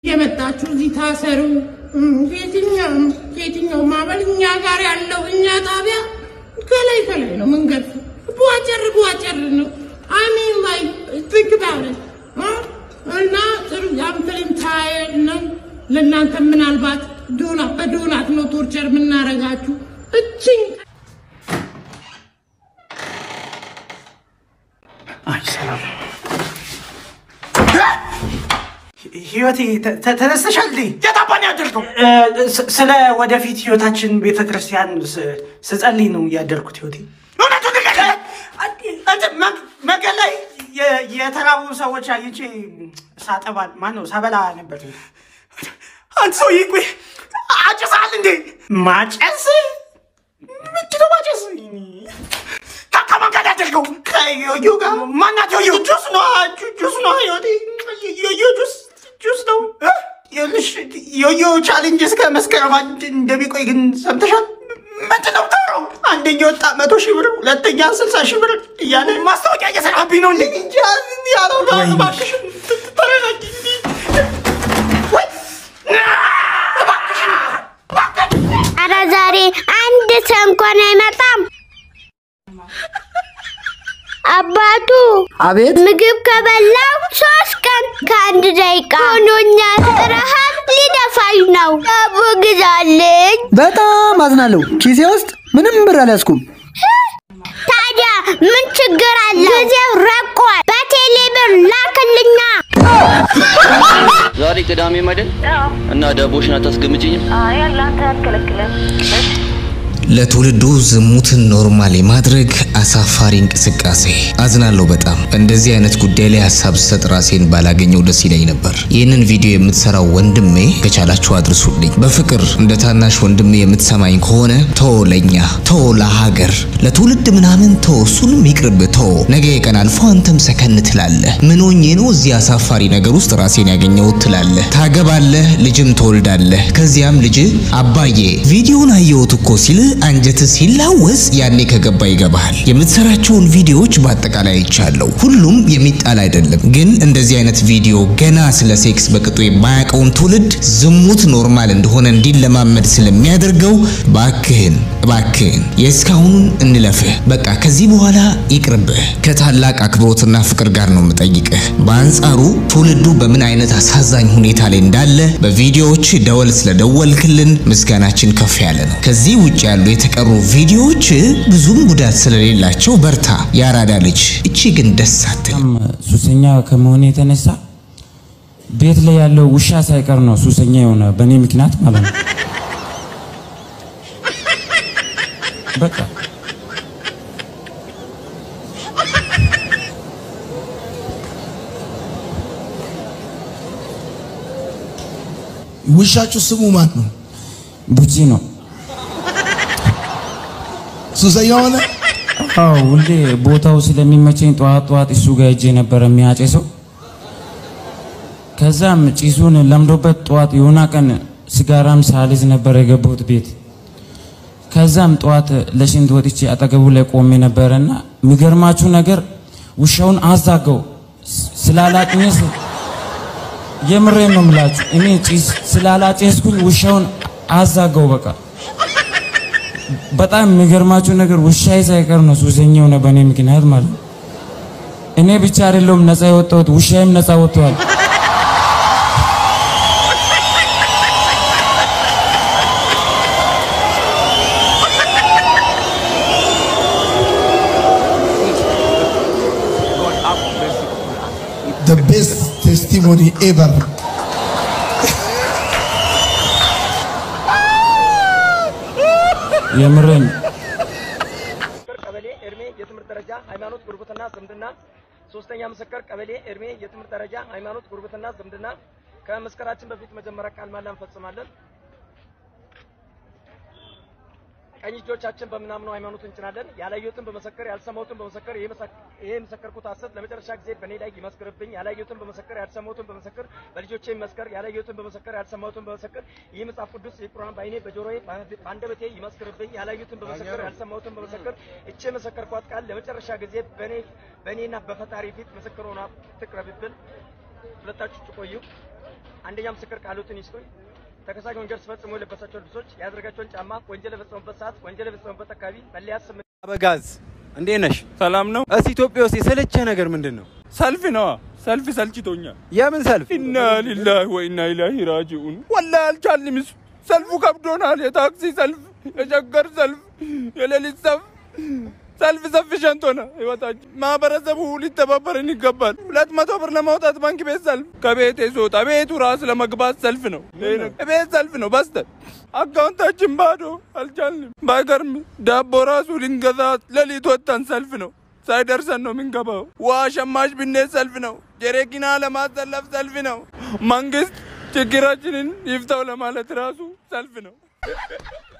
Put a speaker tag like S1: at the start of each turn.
S1: የመጣችሁ እዚህ ታሰሩ። የትኛው የትኛው ማበል እኛ ጋር ያለው እኛ ጣቢያ ከላይ ከላይ ነው መንገድ ቧጨር ቧጨር ነው። አሚን ላይ ትክታለ እና ጥሩ ያምትልን ታየል ነው። ለእናንተ ምናልባት ዶላ በዶላት ነው ቶርቸር የምናረጋችሁ እችኝ
S2: አይ ሰላም ህይወቴ ተ- ተ- ተነስተሻል እንዴ?
S3: የታባን ያደርገው
S2: እ፣ ስ- ስለ ወደፊት ህይወታችን ቤተ ክርስቲያን ስ- ስጸልይ ነው ያደርኩት ህይወቴ።
S3: እውነቱን ንገረኝ።
S2: እንትን መ- መንገድ ላይ የ- የተራቡ ሰዎች አግኝቼ ሳጠባ ማን ነው ሳበላ ነበር።
S3: አንተ ሰውዬ ቆይ አጭሳል እንዴ?
S2: ማጨስ
S3: ምንድን ነው ማጨስ? ከ- ከማን ጋር ያደርገው?
S2: ከዮዮ ጋር
S3: ማናት ዮዮ?
S2: ጁስ ነው ጁ- ጁስ ነው ህይወቴ። ዮዮ ጁስ ጁስ ነው። ይኸውልሽ ዮዮ ቻሌንጅ እስከ መስከረም አንድ እንደሚቆይ ግን ሰምተሻል?
S3: ምንድን ነው የምታወራው?
S2: አንደኛ ወጣ መቶ ሺህ ብር፣ ሁለተኛ ስልሳ ሺህ ብር እያለ
S3: ማስታወቂያ እየሰራብኝ ነው እንዴ?
S2: እንጃ ያለው ጋር
S3: ወይኔ።
S2: እባክሽን ት- ተረጋጊ እንጂ።
S3: ወይ
S4: አረ ዛሬ አንድ ሰው እንኳን አይመጣም። አባቱ
S5: አቤት
S4: ምግብ ከበላው ሶስት ቀን ከአንድ ደቂቃ ሆኖኛል። ረሃብ ሊደፋኝ ነው። ዳቦ ግዛልኝ።
S5: በጣም አዝናለሁ። ኪሴ ውስጥ ምንም ብር አልያዝኩም።
S4: ታዲያ ምን ችግር አለ? ጊዜው ረቋል። በቴሌ ብር ላክልኛ።
S6: ዛሬ ቅዳሜ አይደል? እና ዳቦሽን አታስገምጭኝም?
S7: አይ አላንተ አትከለክለም።
S8: ለትውልዱ ዝሙትን ኖርማል የማድረግ አሳፋሪ እንቅስቃሴ። አዝናለሁ በጣም እንደዚህ አይነት ጉዳይ ላይ ሀሳብ ስሰጥ ራሴን ባላገኘው ደስ ይለኝ ነበር። ይህንን ቪዲዮ የምትሰራው ወንድሜ ከቻላችሁ አድርሱልኝ። በፍቅር እንደ ታናሽ ወንድሜ የምትሰማኝ ከሆነ ቶ ለኛ ቶ ለሀገር ለትውልድ ምናምን ቶ እሱንም ይቅርብ ቶ ነገ የቀን አልፎ አንተም ሰከን ትላለህ። ምን ሆኜ ነው እዚህ አሳፋሪ ነገር ውስጥ ራሴን ያገኘሁት ትላለህ። ታገባለህ፣ ልጅም ትወልዳለህ። ከዚያም ልጅ አባዬ ቪዲዮን አየሁት እኮ ሲል አንጀት ሲላወስ ያኔ ከገባ ይገባሃል። የምትሰራቸውን ቪዲዮዎች በአጠቃላይ አይቻለሁ። ሁሉም የሚጣል አይደለም፣ ግን እንደዚህ አይነት ቪዲዮ ገና ስለ ሴክስ በቅጡ የማያውቀውን ትውልድ ዝሙት ኖርማል እንደሆነ እንዲለማመድ ስለሚያደርገው ባክህን እባክህን የእስካሁኑን እንለፍህ። በቃ ከዚህ በኋላ ይቅርብህ። ከታላቅ አክብሮትና ፍቅር ጋር ነው የምጠይቅህ። በአንጻሩ ትውልዱ በምን አይነት አሳዛኝ ሁኔታ ላይ እንዳለ በቪዲዮዎች ደወል ስለደወልክልን ምስጋናችን ከፍ ያለ ነው። ከዚህ ውጭ ያሉ የተቀሩ ቪዲዮዎች ብዙም ጉዳት ስለሌላቸው በርታ፣ ያራዳ ልጅ። እቺ ግን ደስ አትል።
S9: በጣም ሱሰኛ ከመሆን የተነሳ ቤት ላይ ያለው ውሻ ሳይቀር ነው ሱሰኛ የሆነ በእኔ ምክንያት ማለት ነው። በቃ
S10: ውሻችሁ ስሙ ማን ነው?
S9: ቡቺ ነው።
S10: ሱሰኛ ሆነ።
S9: አዎ ሁሌ ቦታው ስለሚመቸኝ ጠዋት ጠዋት እሱ ጋር ሄጄ ነበር የሚያጨሰው። ከዛም ጭሱን ለምዶበት ጠዋት የሆነ ቀን ሲጋራም ሳልይዝ ነበር የገባሁት ቤት። ከዛም ጠዋት ለሽንት ወጥቼ አጠገቡ ላይ ቆሜ ነበረና የሚገርማችሁ ነገር ውሻውን አዛገው ስላላጭኘስ የምሬን ነው የምላችሁ። እኔ ጭስ ስላላጨስኩኝ ውሻውን አዛገው በቃ በጣም የሚገርማችሁ ነገር ውሻዬ ሳይቀር ነው ሱሰኛ የሆነ በእኔ ምክንያት ማለት ነው። እኔ ብቻ አይደለሁም ነፃ የወጣሁት ውሻዬም ነፃ ወጥቷል።
S10: The best testimony ever.
S9: የምሬን
S11: ቀበሌ እድሜ የትምህርት ደረጃ ሃይማኖት ጉርብትና ዝምድና ሶስተኛ ምስክር ቀበሌ እድሜ የትምህርት ደረጃ ሃይማኖት ጉርብትና ዝምድና ከመስከራችን በፊት መጀመሪያ ቃል ማላ እንፈጽማለን። ቀኝ እጆቻችን በምናምነው ሃይማኖት እንጭናለን። ያላየሁትን በመሰከር ያልሰማሁትን በመሰከር ይሄ መሰክ- ይሄ የመሰከርኩት ሐሰት ለመጨረሻ ጊዜ በእኔ ላይ ይመስክርብኝ። ያላየሁትን በመሰከር ያልሰማሁትን በመሰከር በልጆቼ ይመስከር። ያላየሁትን በመሰከር ያልሰማሁትን በመሰከር ይህ መጽሐፍ ቅዱስ የቁርአን በአይኔ በጆሮዬ በአንደበቴ ይመስክርብኝ። ያላየሁትን በመሰከር ያልሰማሁትን በመሰከር እቺ የመሰከርኳት ቃል ለመጨረሻ ጊዜ በእኔ በእኔና በፈጣሪ ፊት ምስክር ሆና ትቅረብብን። ሁለታችሁ ቆዩ። አንደኛ ምስክር ቃሉትን ይስጡኝ። ተከሳሽ ወንጀል ሲፈጽሙ የለበሳቸውን ልብሶች፣ ያደረጋቸውን ጫማ፣ ወንጀል የፈጸሙበት ሰዓት፣ ወንጀል የፈጸሙበት አካባቢ መለያ ስም
S12: አበጋዝ እንዴት ነሽ? ሰላም ነው። እስ ኢትዮጵያ ውስጥ የሰለቸ ነገር ምንድን ነው?
S13: ሰልፍ ነዋ። ሰልፍ ሰልችቶኛል።
S12: የምን ሰልፍ?
S13: ኢና ሊላሂ ወኢና ኢላሂ ራጂኡን። ወላሂ አልቻልንም። እሱ ሰልፉ ከብዶናል። የታክሲ ሰልፍ፣ የሸገር ሰልፍ፣ የሌሊት ሰልፍ ሰልፍ ሰፊ ሸንቶና ህይወታችን ማህበረሰቡ ሊተባበርን ይገባል። ሁለት መቶ ብር ለማውጣት ባንክ ቤት ሰልፍ፣ ከቤቴ ስወጣ ቤቱ ራስ ለመግባት ሰልፍ ነው። ቤት ሰልፍ ነው። በስተ አካውንታችን ባዶ አልቻልንም። ባይገርም ዳቦ ራሱ ልንገዛ ሌሊት ወጥተን ሰልፍ ነው። ሳይደርሰን ነው የምንገባው። ውሃ ሸማች ብኔት ሰልፍ ነው። ጀሬኪና ለማሰለፍ ሰልፍ ነው። መንግስት ችግራችንን ይፍታው ለማለት ራሱ ሰልፍ ነው።